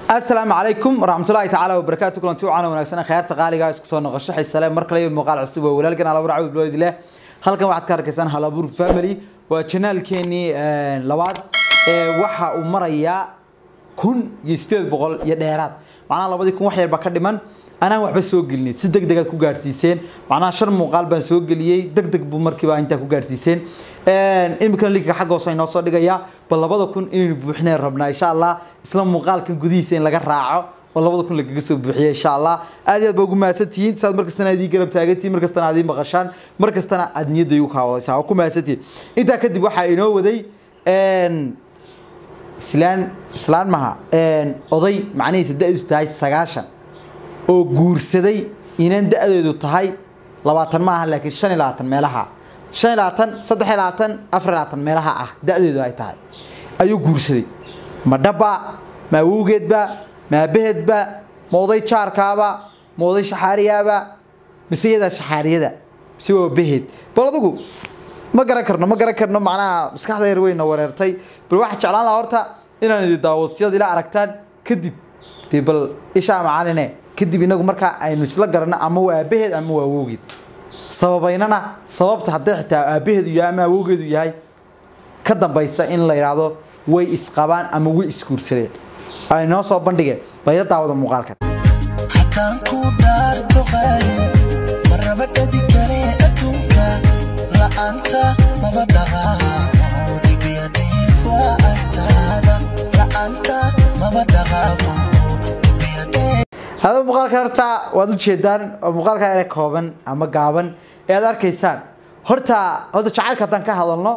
asalaamu calaykum waraxmatullaahi tacaala wabarakaatu kulanti wacaana wanaagsan khayaarta qaaliga isku soo noqosho xiisale mar kale iyo muuqaal cusub oo walaalkan alabur cabdi bilood leh halkan waxaad ka arkaysaan halabuur family waa janaalkeenii labaad ee waxa uu marayaa kun iyo sideed boqol iyo dheeraad macnaha labadii kun wax yar baa ka dhiman anaan waxba soo gelinin si deg degaad ku gaadhsiiseen macnaha shan muuqaal baan soo geliyey deg deg buu markiiba intaa ku gaadhsiiseen iminkana linkiga xagga hoose inoo soo dhigaya bal labada kun inaynu buuxineen rabnaa insha allah isla muuqaalkan gudihiisa in laga raaco oo labada kun lagaga soo buuxiya insha allah aad iyo aad baa ugu mahadsantihiin saad markastana aad ii garab taagantihiin markastana aad ii maqashaan markastana aad niyadda igu kaawadaysaa waa ku mahadsantihiin intaa kadib waxaa inoo waday islaan islaan maha oday macnihiisa da-diisu tahay sagaashan oo guursaday inaan da-deedu tahay labaatan ma aha laakiin shan iyo labaatan meelaha shan iyo labaatan saddex iyo labaatan afar iyo labaatan meelaha ah da-deedu ay tahay ayuu guursaday ma dhabba ma awowgeedba ma aabaheedba ma oday jaarkaaba ma oday shaxaariyaaba mise iyadaa shaxaariyada mise waa abaheed bal adigu ma garan karno ma garan karno macnaha maskaxda yar weyna wareertay bal waxaa jeclaan lahaa horta inaan idi daawadsiyada ila aragtaan kadib dee bal ishaa macaline kadib inagu markaa aynu isla garanno ama waa aabaheed ama waa awowgeed sababaynana sababta hadday xitaa aabaheedu yahay ama awowgeedu yahay ka dambaysa in la yidhaahdo way isqabaan ama way isguursadeen ay noo soo bandhigeen bayla daawada muuqaalkan haddaan ku dhaarto qaali marnaba dhadi kare adduunka la'aanta maba dhaqaaqo dhibiya dhiif waa agtaada la'aanta maba dhaqaaqo dhibiya dhiif hada muuqaalka horta waad ujeedaan oo muuqaalka ere kooban ama gaaban ee aad arkaysaan horta horta jacaylka haddaan ka hadalno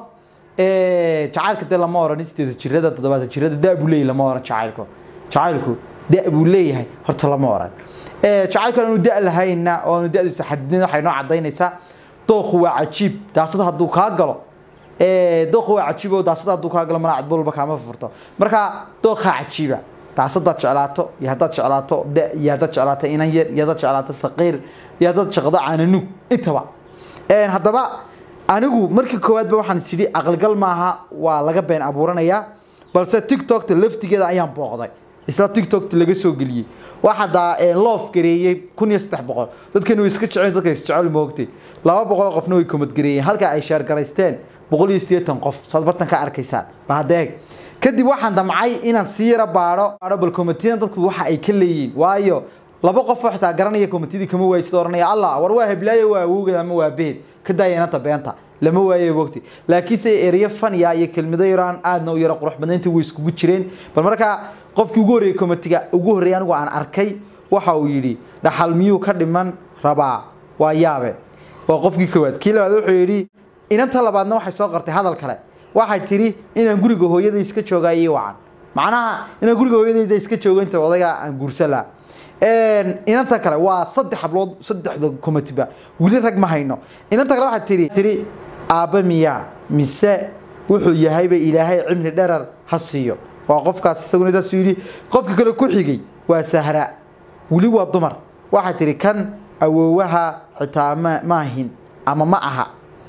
jacaylka dee lama oran sideeda jirada toddobaatan jirada da buu leeyahay lama oran jacaylku jacaylku da buu leeyahay horta lama oran jacaylku aanu da lahayna oo aanu da'diisa xadidin waxay noo cadaynaysaa dooku waa cajiib daasada hadduu kaa galo dooku waa cajiib oo daasada hadduu kaa galo mana cadbolba kaama furto marka dookaa cajiiba daasadaad jeclaato iyo haddaad jeclaato da iyo haddaad jeclaato inan yar iyo haddaad jeclaato saqiir iyo haddaad jecdo caananug intaba haddaba anigu markii koowaadba waxaan is idhi aqalgal maaha waa laga been abuuranayaa balse tiktokta laftigeeda ayaan booqday isla tiktokta laga soo geliyey waxaa loof gareeyey kun iyo saddex boqol dadkani way iska jecel dadka isjecel moogtay laba boqol qofna way komad gareeyeen halka ay sheergaraysteen boqol iyo siddeetan qof saad bartan ka arkaysaan bahadeeg kadib waxaan damcay inaan sii yara baadho baadho bal komitiyada dadku waxa ay ka leeyihiin waayo laba qof oo xitaa garanaya komitiyadii kama waaysid oranaya allah war waa heblaayo waa awowgeed ama waa behed ka daaya inanta beenta lama waayo wogti laakiinse ereyo faniya iyo kelmado yaraan aadna u yaro qurux badnaynta way iskugu jireen bal markaa qofkii ugu horreeyey komitiga ugu horreeyay anigu aan arkay waxa uu yidhi dhaxal miyuu ka dhiman rabaa waa yaabe waa qofkii koowaad kii labaad wuxuu yidhi inanta labaadna waxay soo qartay hadal kale waxay tidhi inaan guriga hooyada iska joogaa ii wacan macnaha inaan guriga hooyadayda iska joogo inta odayga aan guursan laha inanta kale waa saddex hablood saddexda komitiba weli rag ma hayno inanta kale waxay tidhi tidhi aabba miyaa mise wuxuu yahayba ilaahay cimri dherar ha siiyo waa qofkaas isaguna taasuu yidhi qofka kale ku xigay waa sahra weli waa dumar waxay tidhi kan awoowaha xitaa ma maahin ama ma aha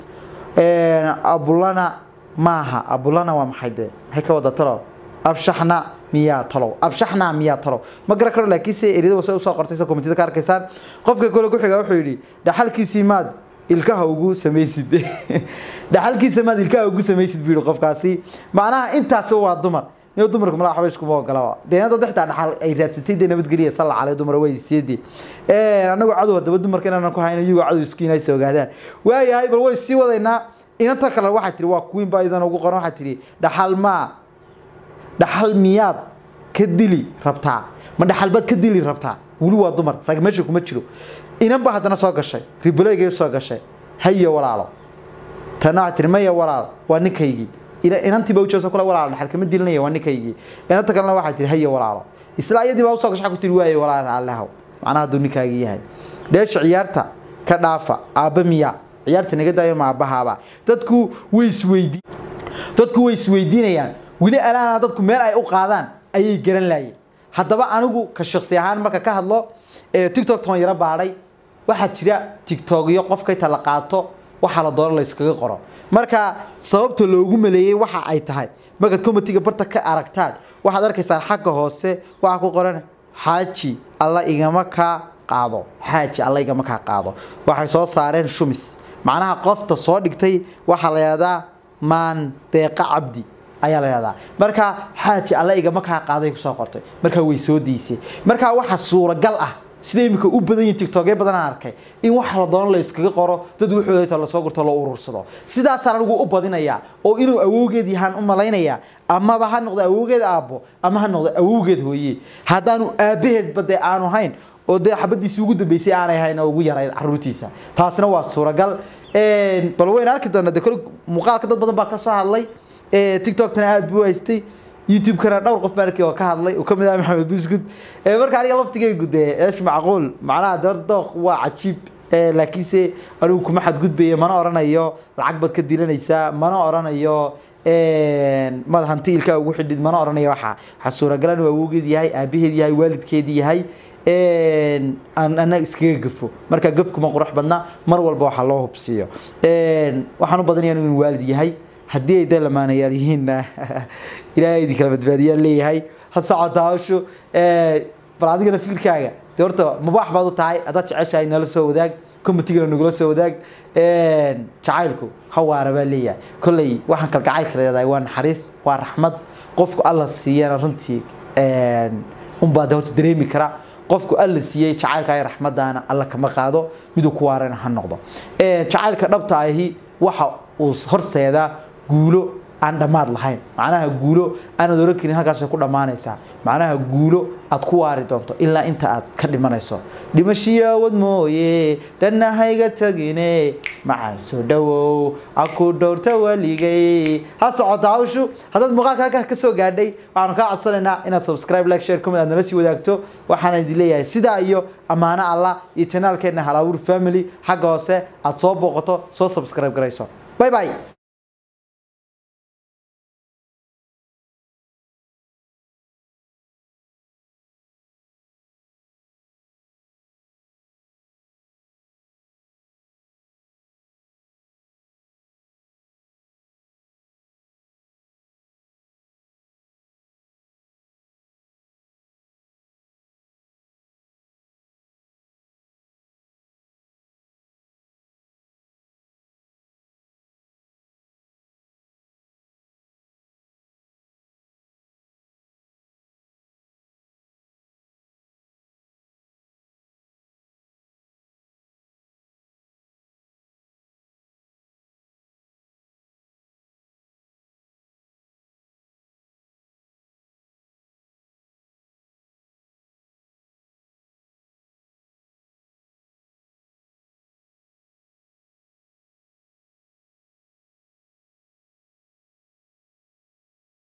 abulana maaha abulana waa maxay dee maxay ka wada talow abshaxna miyaa talow abshaxna miyaa talow ma garan karo laakiinse eriyada wase usoo qortay soo komitida ka arkaysaan qofka kale ku xiga wuxuu yidhi dhaxalkiisii maad ilkaha ugu samaysid dhaxalkiisa maad ilkaha ugu samaysid buu yidhi qofkaasi macnaha intaasi waa dumar niyo dumarku malaa waxba iskuma ogola deena dad xitaa dhaxal ay raadsatay dee nabadgeliya salla calay dumar way siidii annagu cadow haddaba dumarka inaanan ku hayno iyagoo cadow isku inay soo ogaadaan waayahay bal way sii wadaynaa inanta kale waxaa tihi waa queen baa idan ugu qoran waxaa tihi dhaxal maa dhaxal miyaad ka dili rabtaa ma dhaxal baad ka dili rabtaa weli waa dumar rag meesha kuma jiro inan baa haddana soo gashay riboleygay soo gashay haye walaalo tana waxaa tihi maya walaal waa ninkaygii inantii baa ujeesa kule walaalo dhaxal kama dilinaya waa ninkaygii inanta kalena waxaa tihi haye walaalo isla iyadii baa usoo gashay ku tihi waaye walaal allehow macnaha hadduu ninkaagii yahay dheesha ciyaarta ka dhaafa aabba miyaa ciyaarta naga daayo ma aabbahaaba dadku way isweydi dadku way isweydiinayaan weli alaana dadku meel ay u qaadaan ayay garan laayeen haddaba anigu ka shaksi ahaan marka ka hadlo tiktok toon yaro baadhay waxaa jira tiktokyo qofka inta la qaato waxaa la doono la iskaga qoro marka sababta loogu maleeyey waxa ay tahay markaad comitiga barta ka aragtaan waxaad arkaysaan xagga hoose waxaa ku qoran xaaji alla igama kaa qaado xaaji alla igama kaa qaado waxay soo saareen shumis macnaha qofta soo dhigtay waxaa la yidhahdaa maan deeqa cabdi ayaa la yidhahdaa marka xaaji alla igama kaa qaaday kusoo qortay marka way soo diisay marka waxa suuragal ah sida imika u badan yihiin tiktokyo badan aan arkay in waxa la doono la iskaga qoro dad wuxuu lasoo gurto loo urursado sidaasaan anigu u badinayaa oo inuu awowgeed yahaan u malaynayaa amaba ha noqdo awowgeed aabbo ama ha noqdo awowgeed hooye haddaanu aabaheedba dee aanu hayn oo dee xabadiisii ugu dambeysay aanay hayn oo ugu yarayd caruurtiisa taasina waa suuragal bal wayna arki doonaa de kole muuqaalka dad badan baa ka soo hadlay tiktokna aad buu haystay youtube-kana dhowr qof baan arkay oo ka hadlay oo kamid ah maxamed buskud marka aniga laftigaygu dee eesh macquul macnaha de dooq waa cajiib laakiinse anigu kuma xadgudbayo mana oranayo lacag baad ka dilanaysaa mana oranayo mad hanti ilkaa ugu xidhid mana oranayo waxa waxaa suuragal inuu awowgeed yahay aabaheed yahay waalidkeedii yahay annaga iskaga gafo marka gafkuma qurux badna mar walba waxaa loo hubsiiyo waxaan u badanaya inuu waalid yahay haddii ay dee lamaanayaal yihiinna ilaahay idin kala badbaadiyaa leeyahay ha socoto hawshu bal adigana fikirkaaga de horta mabaax baad u tahay haddaad jeceshahay nala soo wadaag commitigana nagula soo wadaag jacaylku hawaara baa leeyahay kolley waxaan kalgacaylka leedahay waa naxariis waa raxmad qofku alla siiyana runtii unbaa de horta dareemi kara qofku alla siiyey jacaylka ay raxmadaana alla kama qaado miduu ku waarana ha noqdo jacaylka dhabta ahi waxa uu horseedaa guulo aan dhammaad lahayn macnaha guulo aanad oran karin halkaasay ku dhammaanaysaa macnaha guulo aad ku waari doonto ilaa inta aad ka dhimanayso dhimashiyoowad mooye dhannahayga tagine macaan soo dhowow aku dhowrta waligay ha socota hawshu haddaad muuqaalka halkaas ka soo gaadhay waxaanu kaa codsanaynaa inaad subscribe like share comment aad nala sii wadaagto waxaana idin leeyahay sidaa iyo ammaano allah iyo janaalkeenna halaawur family xagga hoose aad soo booqato soo subscribe garayso bye bye